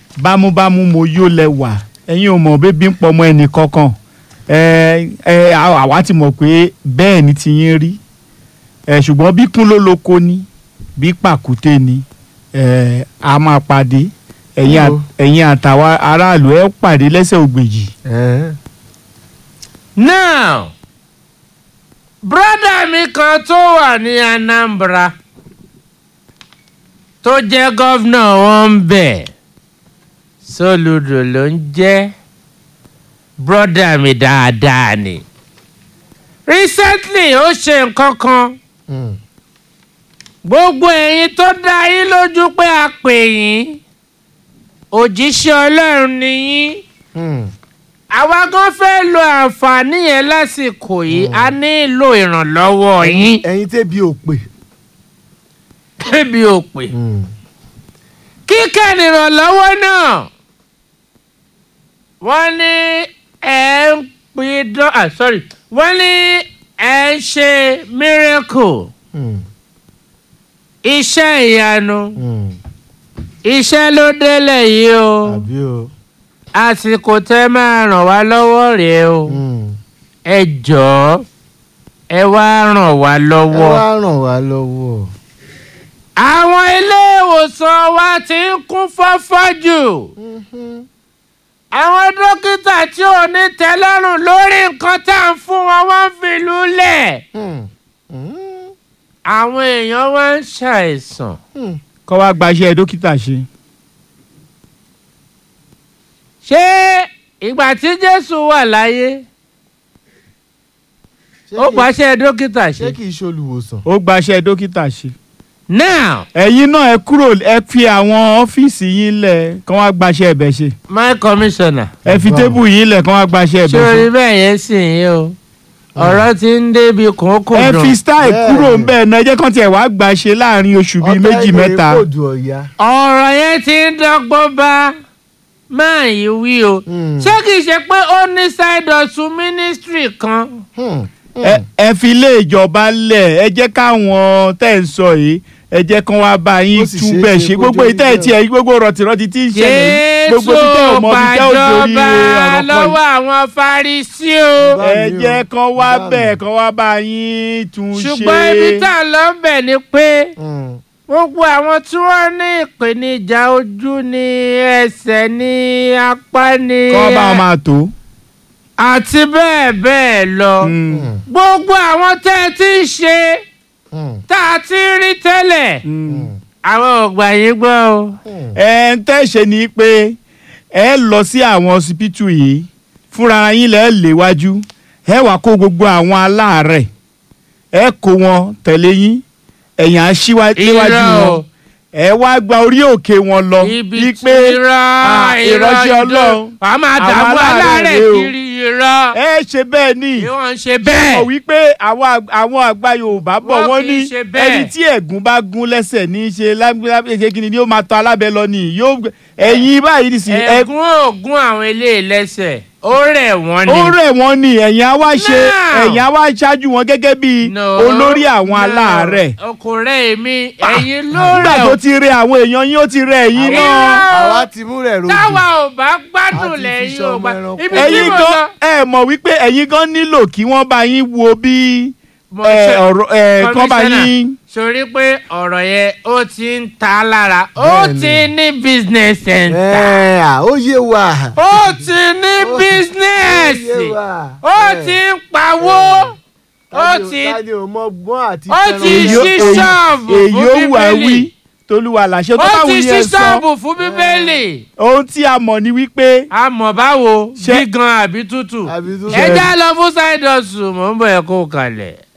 bámúbámú mo yó lẹ́wà ẹ̀yin ò mọ̀ bébí ń pọmọ ẹnì kankan ẹ ẹ àwa ti mọ̀ pé bẹ́ẹ̀ ni ti yín rí ẹ ṣùgbọ́n bí kún ló lóko ni bí pàkúté ni ẹ a máa pàdé ẹ̀yin à- Ó. ẹ̀yin àtàwa aráàlú ẹ pàdé lẹ́sẹ̀ ògbèjì. ẹ now brọ́dà mi kan tó wà ní Anambra tó jẹ́ gọ́vnà wọn ń bẹ̀ Soludo ló ń jẹ́ brọ́dà mi dáadáa ni recently ó ṣe nǹkan kan gbogbo ẹ̀yin tó dá yín lójú pé a pè yín òjíṣẹ́ Ọlọ́run ni yín àwa gan fẹ́ lo àǹfààní yẹn lásìkò yìí a nílò ìrànlọ́wọ́ yín ẹ̀yin tẹ́bi ò pè. kébi ò pè kíkẹ́ nìrànlọ́wọ́ náà wọ́n ní ẹ̀ ń pidán ah sorry wọ́n ní ẹ̀ ń ṣe miracle iṣẹ́ ìyanu iṣẹ́ ló délẹ̀ yìí o àbí o. àsìkò tẹ́ máa ràn wá lọ́wọ́ rèé o ẹ jọ̀ọ́ ẹ wá ràn wá ẹ lọ́wọ́. wá ràn wá lọ́wọ́. àwọn ilé ìwòsàn wa ti ń kún fọ́fọ́ jù. àwọn dókítà tí ò ní tẹ́lọ́rùn lórí nǹkan tá à ń fún wọn wọ́n ń fi lulẹ̀. àwọn èèyàn wá ń ṣàìsàn. kọ́ wá gbaṣẹ́ dókítà ṣe. ṣé ìgbà tí jésù wà láyé ó pàṣẹ dókítà ṣé ṣe. kì í ṣe olùwòsàn. ó gbaṣẹ́ dókítà ṣe. now ẹ̀yin náà ẹ kúrò ẹ fi àwọn ọ́fíìsì yín lẹ̀ kán wá gbaṣẹ́ ẹ̀bẹ̀ ṣe. my commissioner ẹ fi Wow. tébù yín lẹ̀ kán wá gbaṣẹ́ ẹ̀bẹ̀ sórí ṣe. bẹ́ẹ̀ yẹn sì ń yé o ọ̀rọ̀ ti ń débi kòókò ẹ dùn. fi style Bẹ́ẹ̀ kúrò ni. ń bẹ́ẹ̀ náà ẹ jẹ́ kán tiẹ̀ wá gbàṣe láàrin oṣù bíi Ọ̀tá méjì ìwé mẹ́ta. kóòdù ọ̀ya. ọ̀rọ̀ yẹn ti ń dọ́gbọ́n bá máa yí wí o Hmm. ṣé kìí ṣe pé ó ní side hustle ministry kan Hmm. ẹ ẹ fi ilé ìjọba lẹ̀ ẹ jẹ́ káwọn tẹ̀ ń sọ yìí ẹ jẹ́ kán wá bá yín Ó sì tún ṣeé bẹ́ẹ̀ ṣe ṣe kó gbogbo jẹ́ ìtẹ́ ẹ̀ bẹ́ẹ̀. tiẹ̀ gbogbo rọ̀tìrọ̀tì tí ń ṣẹlẹ̀ yìí, gbogbo jésù ibi tẹ́ ò mọ ibi tẹ́ ò torí gbàjọba ọ̀rọ̀ kan lọ́wọ́ yìí. àwọn Farisí o Bá ẹ mi o, jẹ́ kán wá bá mi. bẹ́ẹ̀ kán wá bá yín tún ṣe. ṣùgbọ́n ibi tá a lọ bẹ̀ ni pé Hmm. gbogbo àwọn tí wọ́n ní ìpèníjà ojú ní ẹsẹ̀ ní apá ní kán bá wọn máa tó. àti bẹ́ẹ̀ bẹ́ẹ̀ lọ. Mm. Hmm. gbogbo àwọn tẹ́ ẹ ti ń ṣe Hmm. tá a ti ń rí tẹ́lẹ̀ Mm. àwọn ọ̀gbà yìí gbọ́ o. Hmm. ẹ ń tẹ̀sẹ̀ ni pé ẹ lọ sí àwọn ọsibítù yìí fúnra yín lẹ́ léwájú ẹ wàá kó gbogbo àwọn aláàárẹ̀ ẹ kó wọn tẹ̀lé yín ẹ̀yìn aṣíwájú Irọ́ o. wọn ẹ wá gba orí òkè wọn lọ ibi bíi tí pé irọ́ ah, irọ́ ìránṣẹ́ ìdó Ọlọ́run wàá máa àwọn dààmú aláàárẹ̀ aláàrẹ̀ rèé o. kiri irọ́ ẹ ṣe bẹ́ẹ̀ ni ni wọ́n ń ṣe ẹ mọ̀ bẹ́ẹ̀. wípé àwọn àg- àwọn àgbà Yorùbá bọ̀ Wọ́n wọ́n kì í ní ṣe bẹ́ẹ̀. ẹni tí ẹ̀gún bá gún lẹ́sẹ̀ ní í ṣe lábẹ́ ṣe kí ni yóò máa tọ́ alábẹ́ lọ ni yóò ẹ̀yin báyìí nìsín ẹ ẹ̀gún ògún àwọn eléyìí lẹ́sẹ̀ ó rẹ̀ wọ́n ni. ó rẹ̀ wọ́n ni ẹ̀yin á wá ṣe Now. ẹ̀yin á wá ṣáájú wọn gẹ́gẹ́ bí No, olórí àwọn no, aláàárẹ̀. ọkùnrin èmi ẹ̀yin ló nígbà rẹ̀ tó o. ti rẹ̀ àwọn èèyàn yín ó ti rẹ̀ ẹ̀yin Irọ́. náà. àwa ti mú rẹ̀ rojú. táwa ò bá gbádùn A ti fi lẹ́yìn ṣọmọ ò bá ẹranko. ibi tí ẹ̀yin mo gan lọ. ẹ mọ̀ wípé ẹ̀yin gan nílò kí wọ́n bá yín wo bí Mo ẹ, ṣe- ọ̀rọ̀ ẹ, kán bá Commissioner, yín. sori pé ọ̀rọ̀ yẹn ó ti ń ta lára ó Bẹ́ẹ̀ni. ti ní business center ẹ à ó yé wa. ó ti ní Ó- business ó yé wa. ó Ẹ. ti ń pawó ó Tani ò- ti tani ò mọ gbọ́n àti ó fẹ́ràn ti Èyí ó- ṣí èyí- ṣọ́ọ̀bù èyí fún ó wà bíbélì wí tolúwa làṣẹ tó ó bá ti wù ṣí yẹn sọ ṣọ́ọ̀bù fún bíbélì ohun tí a mọ̀ ni wípé àmọ́ báwo Ṣé- gígan àbí tútù àbí tó ẹ já lọ fún side hustle mò ń bọ̀ ẹ̀ kó kalẹ̀.